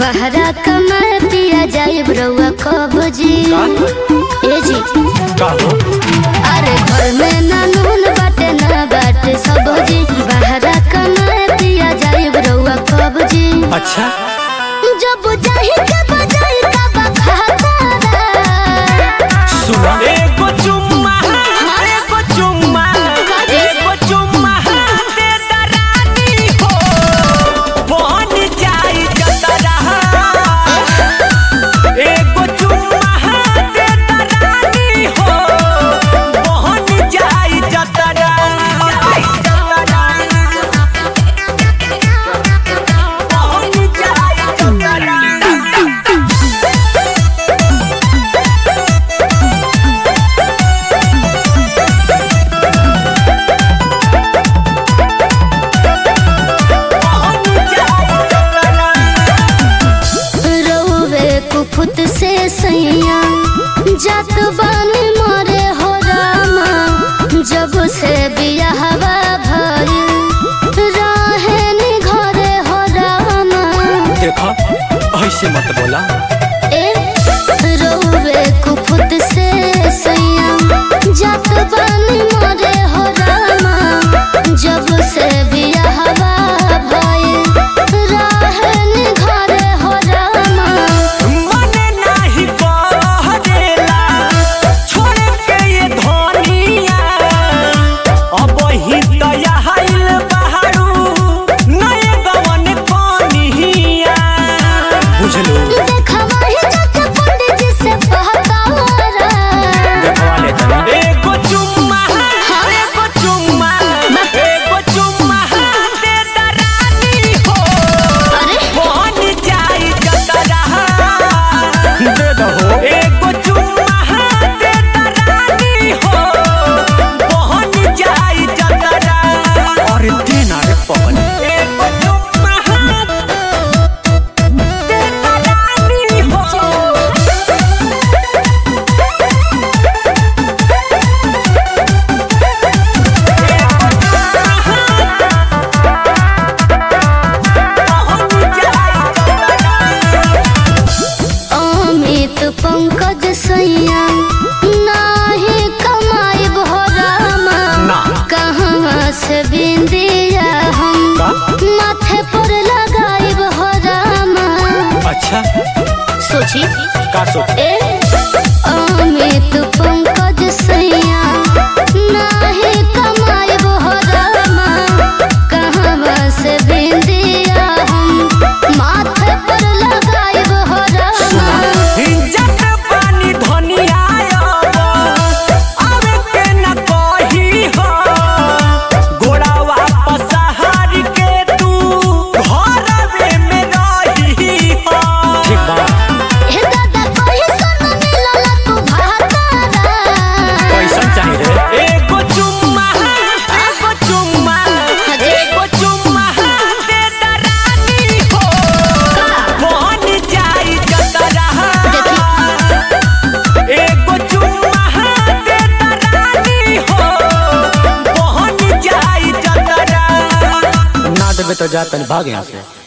बहरा कमर पिया जाए रउआ कब जी ए जी का हो अरे घर में ना नून बाटे ना बाटे सब जी बहरा कमर पिया जाए रउआ कब जी अच्छा जब जाहि के बजाई का बखाता सुना एगो चुम्मा एगो चुम्मा एगो चुम्मा दे दरानी हो बन जाई जतरा एगो चुम्मा दे दरानी हो बन जाई जतरा बन जाई जतरा रउवे कुफुत से सैया जात बानी मरे हो रामा जब से बियाहवा भइल रहे नि घरे हो रामा देखा ऐसे मत बोला ए रउवे कुफुत से सैया जात बानी मरे हो रामा जब से बियाहवा भइल रहे नि घरे हो रामा मने नाही बहरेला छोड़ के ये धनिया अब ही दया हाइल बहारू नए गवन कनिया बुझलो देखवा ही जाके पंडित जी से बहकारा देखवा ले तनी एगो चुम्मा एगो चुम्मा एगो चुम्मा दे दरानी हो अरे बन जाई जतरा दे दहो एगो चुम्मा दे दरानी हो बन जाई जतरा अरे देना रे पवन एगो चुम्मा दे दरानी हो अमित पंकज सैया नाही कमाई भोरामा ना। कहाँ से बिंदिया हम का? माथे पर लगाई भोरामा अच्छा सोची का सोच ए अमित पंकज सैया नाही कमाई भोरामा कहाँ से बिंदिया हम माथे पर लगाई भोरामा जट पानी धनिया आवे के न कही हो गोड़ा वापस हार के तू घरवे में रही हो ठीक बा हे दादा कोई सन मिलला तू भातारा कैसन चाही रे एगो चुम्मा एगो चुम्मा एगो चुम्मा दे दरानी हो बन जाई जतरा एगो चुम्मा दे दरानी हो बन जाई जतरा ना देबे तो जा तनी भाग यहाँ से